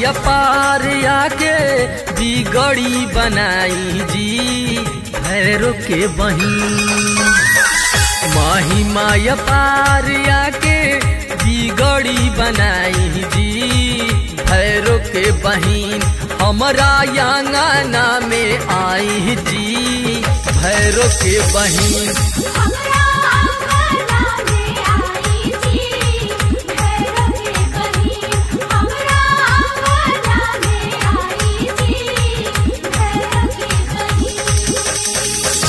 माया पार आके बिगड़ी बनाई जी भैरो के बही माही माया पार आके बिगड़ी बनाई जी भैरो के बहिन हमरा यांगना में आई जी भैरो के बहिन हमरा आंगना में आई जी भैरव के बहिन हमरा आंगना में आई जी भैरव के बहिन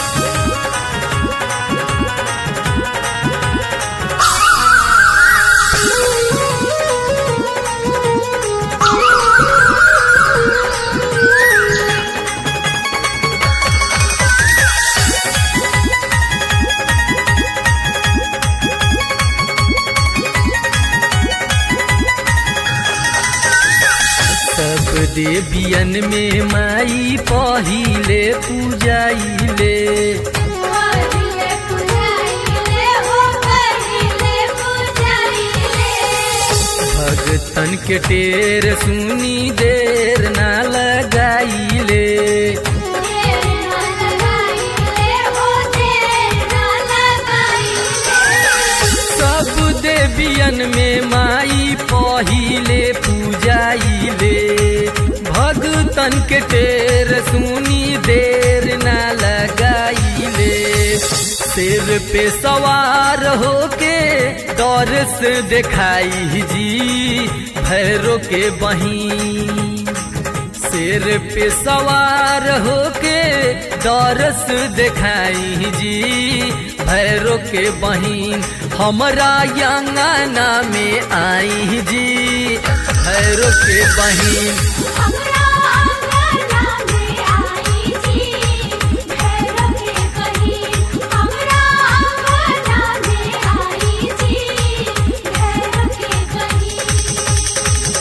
सब देवियन में माई पहिले पूजाइले पहिले पुजाइले हो पहिले पुजाइले भगतन के टेर सुनी देर ना लगाइले देर न लगाइले हो देर न लगाइले सब देवियन में माई पहिले पूजाइले भगतन के टेर सुनी देर ना लगाइले सिर पे सवार होके दौर से दिखाई जी भैरो के बही सिर पे सवार होके दौरस दिखाई जी भैरो के बहिन हमरा यांगना में आई जी भैरो के बहिन हमरा आंगना में आई जी भैरव के बहिन हमरा आंगना में आई जी भैरव के बहिन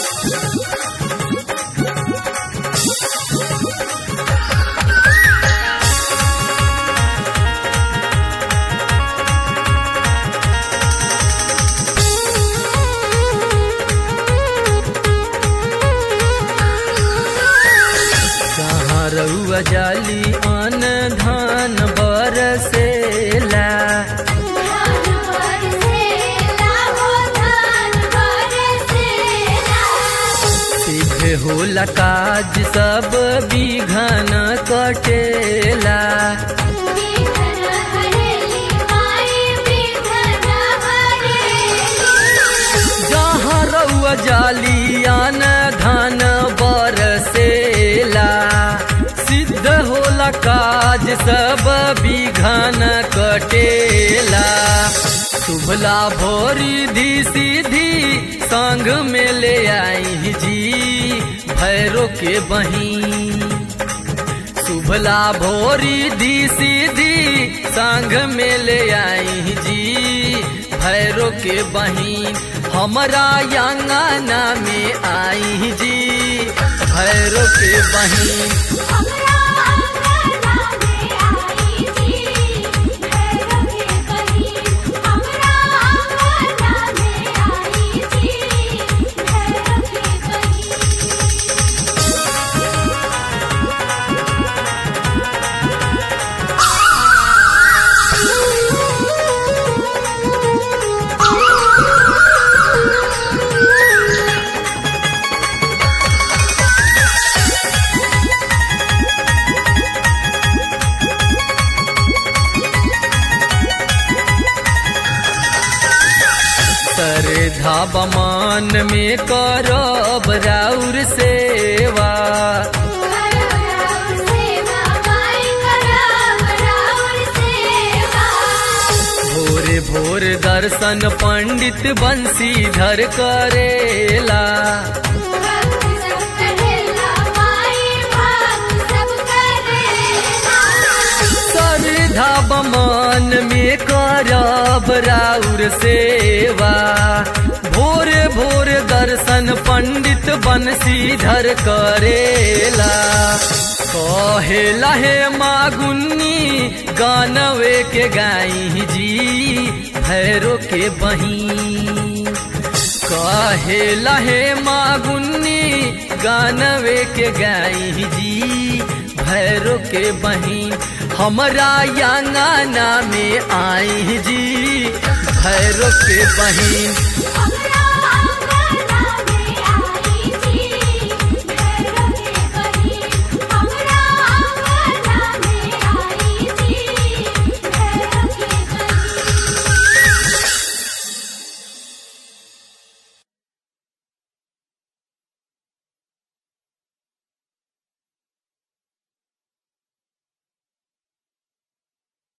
कहाँ रउआ जाली अन धान बरसेला धान बरसेला हो धान बरसेला सिद्ध होला काज सब बिघन कटेला बिघन हरेली माई बिघन हरेली जहाँ रउआ जालियान धान बरसेला सिद्ध होला काज सब बिघन कटेला शुभला भोरी धी सीधी संग में ले आई जी भैरो के बही शुभला भोरी दी सीधी संग में ले आई जी भैरो के बहिन हमरा यांगना में आई जी भैरो के बहिन हमरा आंगना में आई जी भैरव के बहिन हमरा आंगना में आई जी भैरव के बहिन श्रद्धा बमान में करब राउर सेवा राउर सेवा माई कराव राउर सेवा भोरे भोर दर्शन पंडित बंशीधर करेला भक्त सब करेला माई भक्त सब करेला श्रद्धा बमान में करब राउर सेवा भोर भोर दर्शन पंडित बंशीधर करेला कहेला हे मागुन्नी गानवे के गाई जी भैरो के बही कहे लहे मागुन्नी गानवे के गाई जी भैरो के बहिन हमरा यांगना में आई जी भैरो के बहिन